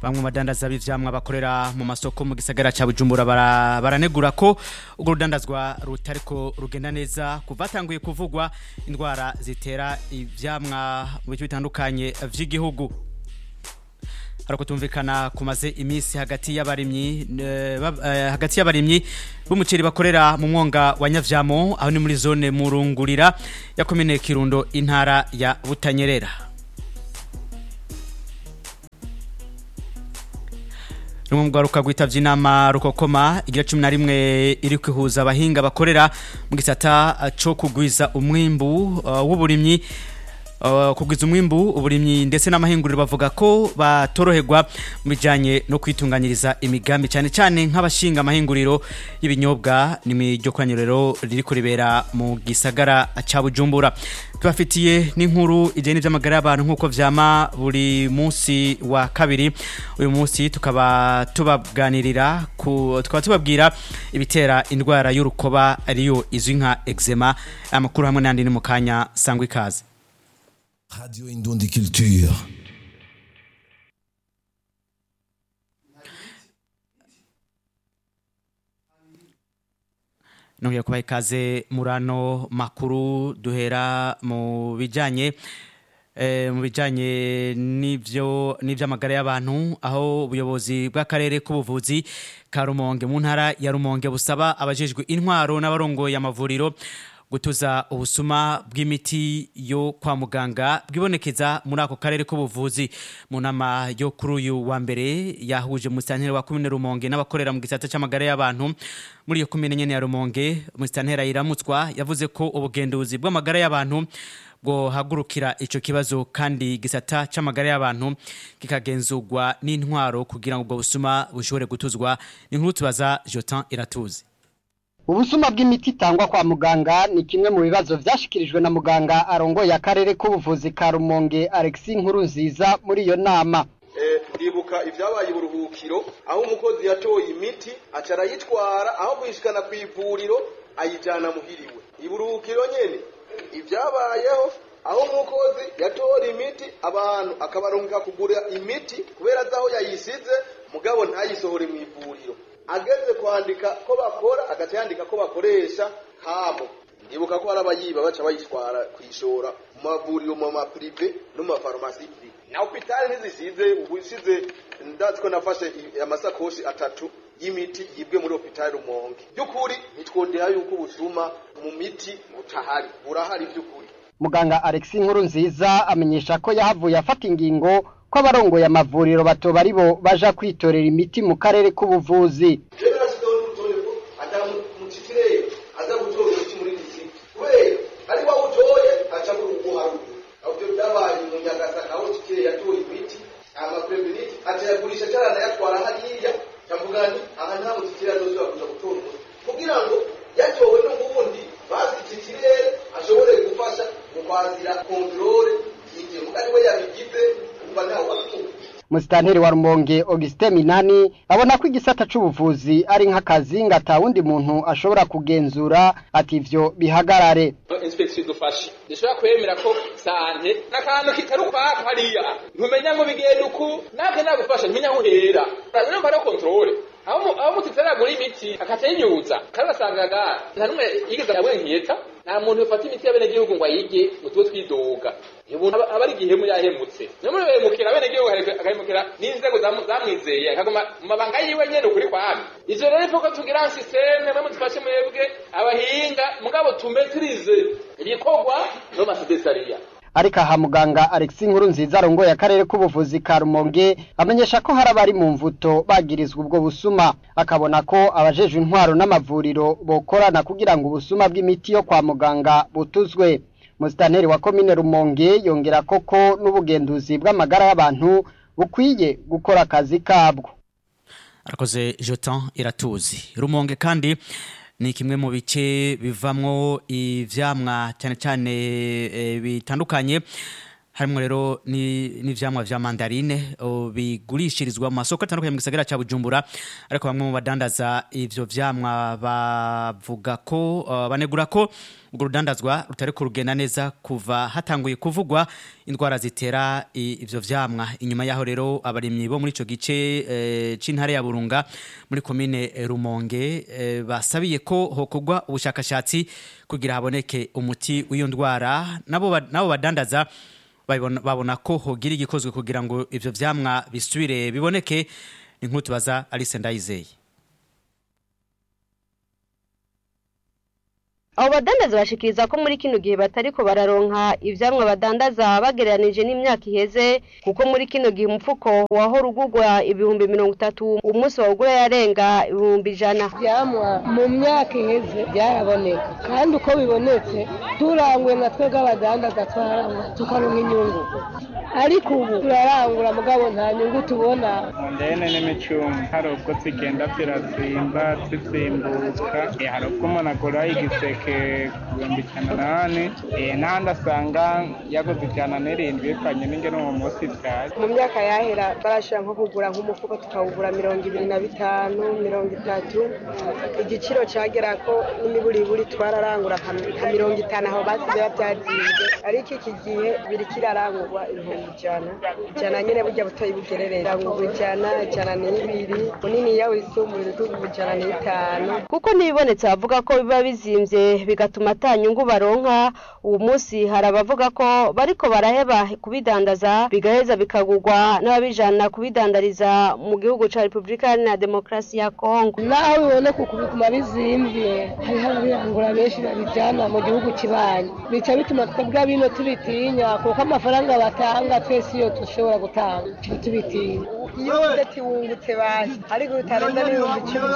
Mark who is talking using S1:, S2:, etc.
S1: bamwe mu badandaza b'ivyamwa bakorera mu masoko mu gisagara ca Bujumbura bara- baranegura ko urwo rudandazwa rutariko rugenda neza kuva hatanguye kuvugwa indwara zitera ivyamwa mu bice bitandukanye vy'igihugu harako tumvikana kumaze imisi hagati y'abarimyi eh, bab- eh, hagati y'abarimyi b'umuceri bakorera mu mwonga wa Nyavyamo aho ni muri zone murungurira ya komine Kirundo intara ya Butanyerera rumwe mu rwaruka rwitavye inama rukokoma igira cumi na rimwe iri kwihuza abahinga bakorera mu gisata eh, co kugwiza umwimbu eh, w'uburimyi Uh, kugwiza umwimbu uburimyi ndetse n'amahinguriro bavuga ko batoroherwa mu bijanye no kwitunganyiriza imigambi cyane cyane nk'abashinga amahinguriro y'ibinyobwa n'iryo koraniro riri kuribera mu gisagara ca Bujumbura tubafitiye n'inkuru ijyanye n'ivy'amagara y'abantu nk'uko vyama buri munsi wa kabiri uyu munsi tukaba tubabwanirira ku tukaba tubabwira ibitera indwara y'urukoba ariyo izwi nka eczema amakuru hamwe n'andi ni mu kanya sangwa ikaze
S2: Radio Indundi Culture.
S1: nongeye kubaha ikaze murano makuru duhera mu bijanye eh, mu bijanye n'ivyo n'ivy'amagara y'abantu aho ubuyobozi bw'akarere k'ubuvuzi ka Rumonge mu ntara ya Rumonge busaba abajejwe intwaro n'abarongoye amavuriro gutuza ubusuma bw'imiti yo kwa muganga bwibonekeza muri ako karere k'ubuvuzi mu nama yo kuri uyu wa mbere yahuje umusitanteri wa komine Rumonge n'abakorera mu gisata c'amagara y'abantu muri iyo komine nyene ya Rumonge umusitanteri Iramutswa yavuze ko ubugenduzi bw'amagara y'abantu bwohagurukira ico kibazo kandi gisata c'amagara y'abantu kikagenzurwa n'intwaro kugira ngo ubwo busuma bushobore gutuzwa ni nkuru tubaza Jotin Iratuzi
S3: Ubusuma bw'imiti itangwa kwa muganga ni kimwe mu bibazo vyashikirijwe na muganga arongoye akarere k'ubuvuzi ka Rumonge Alexis Nkurunziza muri iyo nama.
S4: Eh, ndibuka ivyabaye uburuhukiro aho umukozi yatoye imiti aca arayitwara aho kuyishikana kw'ivuriro ayijana muhiriwe iburuhukiro nyene ivyabayeho aho umukozi yatora imiti abantu akabarungika kugura imiti kubera azi aho yayisize mugabo ntayisohore mw'ivuriro ageze kwandika ko bakora agaca yandika ko bakoresha kamo ndibuka ko hari abayiba baca bayitwara kwishora mu mavuriro mu maprive no mu mafarumasi prive na hopitali ntizisize ubu isize ndazi ko nafashe i- amasakoshi atatu y'imiti yibwe muri hopitali rumonge by'ukuri ntitwondera yuko ubusuma mu miti butahari burahari by'ukuri
S3: Muganga Alexis Nkurunziza amenyesha ko yahavuye afata ingingo ko abarongoye amavuriro batoba ari bo baja kwitorera imiti mu karere k'ubuvuzi.
S4: rero nasigaho n'urutonde ko atamutikirere aza gutora umuti muri disiti kubera ari wa utoye aca muri uguharura aho ibyo byabaye mu nyagasaka aho tikirere yatoye imiti amapreveniti aca yagurisha cyarana yatwara hariya ndavuga nti aha nta mutikirere azosubira kuja gutora umuti kugira ngo yatowe n'ubundi bazi tikirere ashobore gufasha mu kwazira kontrole y'ibyo mugari we yabigize kuva ntawe wabikora
S3: Musitanteri wa Rumonge Augustin Minani abona ko igisata c'ubuvuzi ari nk'akazi ngo ata wundi muntu ashobora kugenzura ati ivyo bihagarare.
S5: inspeksiyo idufashe dushobora kwemera ko sante n'akantu kitari ukwako hariya ntumenya ngo bigenda uku nake nagufasha ntumenya aho uhera urumva ari kontrole aho mu- aho mutitari agura imiti akaca yinyuza kandi basangaga nta n'umwe yigeze abwenkiyeta nta muntu ufata imiti y'abenegihugu ngo ayige ngo tube twidoga iyo umuntu aba aba ari igihemu yahemutse niyo muri behemukira abenegihugu akareka- agahemukira n'inzego zamu- zamwizeye akaguma mu mabanga yiwe nyene ukuri kwami ivyo rero ivuga tugira sisiteme mwe mudufashe mwebwe abahinga mugabo tumetirize ibikorwa no masedesariya
S3: Ariko aha muganga Alexis Nkurunziza arongoye akarere k'ubuvuzi ka Rumonge amenyesha ko hari abari mu mvuto bagirizwa ubwo busuma akabona ko abajejwe intwaro n'amavuriro bokorana kugira ngo ubusuma bw'imiti yo kwa muganga butuzwe. Musitanteri wa komine Rumonge yongera koko n'ubugenduzi bw'amagara y'abantu bukwiye gukora akazi kabwo.
S1: arakoze Jotin iratuzi rumonge kandi ni kimwe mu bice bivamwo ivyamwa cyane cyane eh, bitandukanye harimo rero ni- n'ivyamwa vya mandarine o, bigurishirizwa mu masoko atandukanye mu gisagara ca Bujumbura ariko bamwe mu badandaza ivyo vyamwa bavuga ko uh, banegura ko urwo rudandazwa rutari kurugenda neza kuva hatanguye kuvugwa indwara zitera i- ivyo vyamwa inyuma yaho rero abarimyi bo muri ico gice eh, c'intare ya Burunga muri komine eh, Rumonge eh, basabiye ko hokorwa ubushakashatsi kugira haboneke umuti w'iyo ndwara nabo ba- nabo badandaza babona babona ko hogira igikozwe kugira ngo ivyo vyamwa bisubire biboneke ni nk'utu baza Alice Ndayizeye
S6: abo badandaza bashikiriza ko muri kino gihe batariko bararonka ivyamwa badandaza bagereranije n'imyaka iheze kuko muri kino gihe umufuko wahora ugurwa ibihumbi mirongo itatu umunsi wawugura yarenga ibihumbi ijana
S7: ivyamwa mu myaka iheze byaraboneka kandi uko bibonetse turanguye nka twebwe abadandaza twarangura tukaronka inyungu ariko ubu turarangura mugabo nta nyungu tubona
S8: ndene n'imicungo hari ubwo zigenda zirazimba zizimbuka eh, hari ubwo umuntu agura igiseke ku bihumbi ijana nane eh, n'ahandi asanga yaguze ijana n'irindwi bivanye n'ingene uwo munsi vyari
S7: mu myaka yahera barashobora nko kugura nk'umufuko tukawugura mirongo ibiri na bitanu mirongo itatu igiciro cagera ko n'imiburiburi twararangura nka nka mirongo itanu aho basize bavyazinze ariko iki gihe biriko irarangurwa ibihumbi ijana ijana nyene burya butoyi bugererera rangurwa ijana ijana n'ibiri muniniya wisumbuye ibihumbi ijana n'itanu
S6: kuko n'ibibonetse bavuga ko biba bizimvye bigatuma ata nyungu baronka uwo munsi hari abavuga ko bariko baraheba kubidandaza bigaheza bikagurwa n'ababijana kubidandariza mu gihugu ca repubulika iharanira demokarasi ya kongo
S7: naho biboneka uku biguma bizimvye hariho ababirangura benshi babijana mu gihugu kibanyi bica bituma twebwe bino tubitinya kuko amafaranga batanga twese iyo dushobora gutanga tuba tubitinya iyo udati wungutse basi ariko utarenza n'ibihumbi icumi